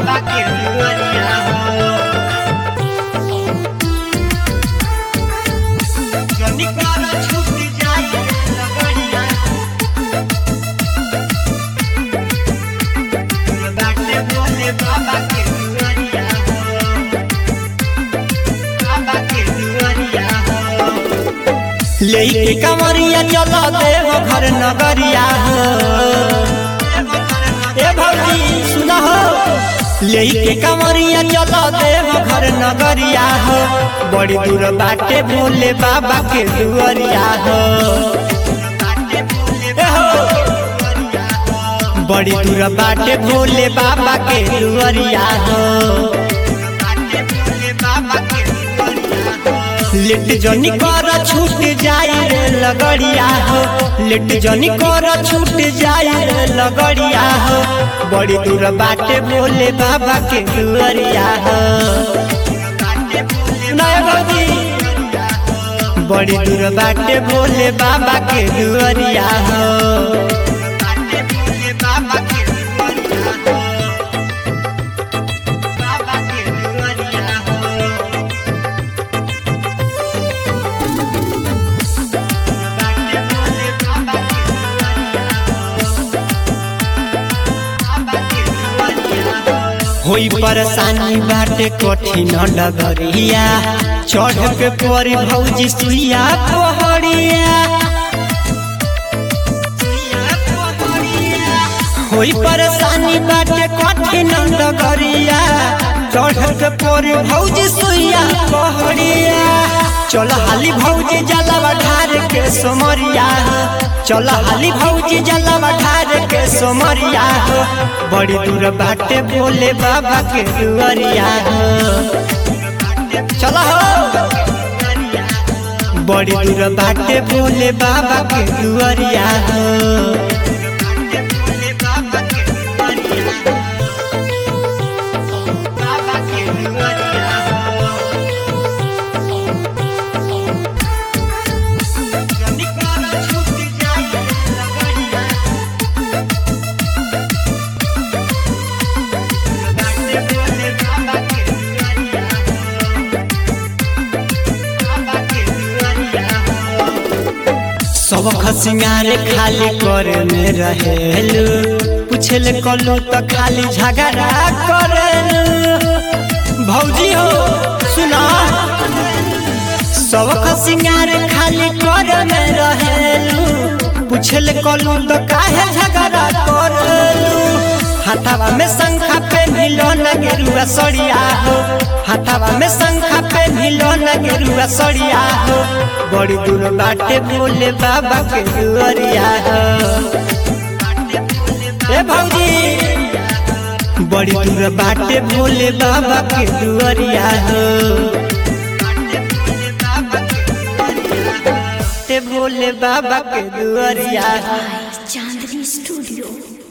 बाबा के दुआरिया हो जनी कारा छूट जाई लगड़िया बाटे बोले बाबा के दुआरिया हो बाबा के दुआरिया हो लेके कमरिया चला देव घर नगरिया हो ए भौजी सुना हो लेके कमरिया चला देव घर नगरिया हो बड़ी दूर बाटे भोले बाबा के दुआरिया हो ए हो बड़ी दूर बाटे भोले बाबा के दुआरिया हो लिट जनी कर छूट जाई रे लगड़िया हो लिट जनी कर छूट जाई रे लगड़िया हो बड़ी दूर बाटे भोले बाबा के दुआरिया हो नया भौजी बड़ी दूर बाटे भोले बाबा के दुआरिया हो बाबा के दुआरिया हो होई परेशानी बाटे कठिन डगरिया चढ़ के परी भौजी सुइया पहड़िया होई परेशानी बाटे कठिन डगरिया चढ़ के परी भौजी सुइया पहड़िया चल हाली भौजी जलवा ढार के सोमरिया चल हाली भौजी जलवा ढार के सोमरिया हो बड़ी दूर बाटे बोले बाबा के दुआरिया हो चल हो बड़ी दूर बाटे बोले बाबा के दुआरिया हो बाबा के दुआरिया हो जनी कारा छूट जाई लगड़िया बाटे बोले बाबा के दुआरिया हो बाबा के दुआरिया हो सब खसिंगारे खाली करे में रहेलू पूछल कलू तो खाली झगड़ा करेलू भौजी हो सुना सब खसिंगारे खाली करे में रहेलू पूछल कलू तो काहे झगड़ा करेलू हाथावा में शंखा पे नीलो न गेरुआ सड़िया हो हाथावा में शंखा पे नीलो न गेरुआ सड़िया हो बड़ी दूर बाटे बोले बाबा के दुआरिया हो ए भौजी बड़ी दूर बाटे भोले बाबा के दुआरिया हो ते भोले बाबा के दुआरिया हो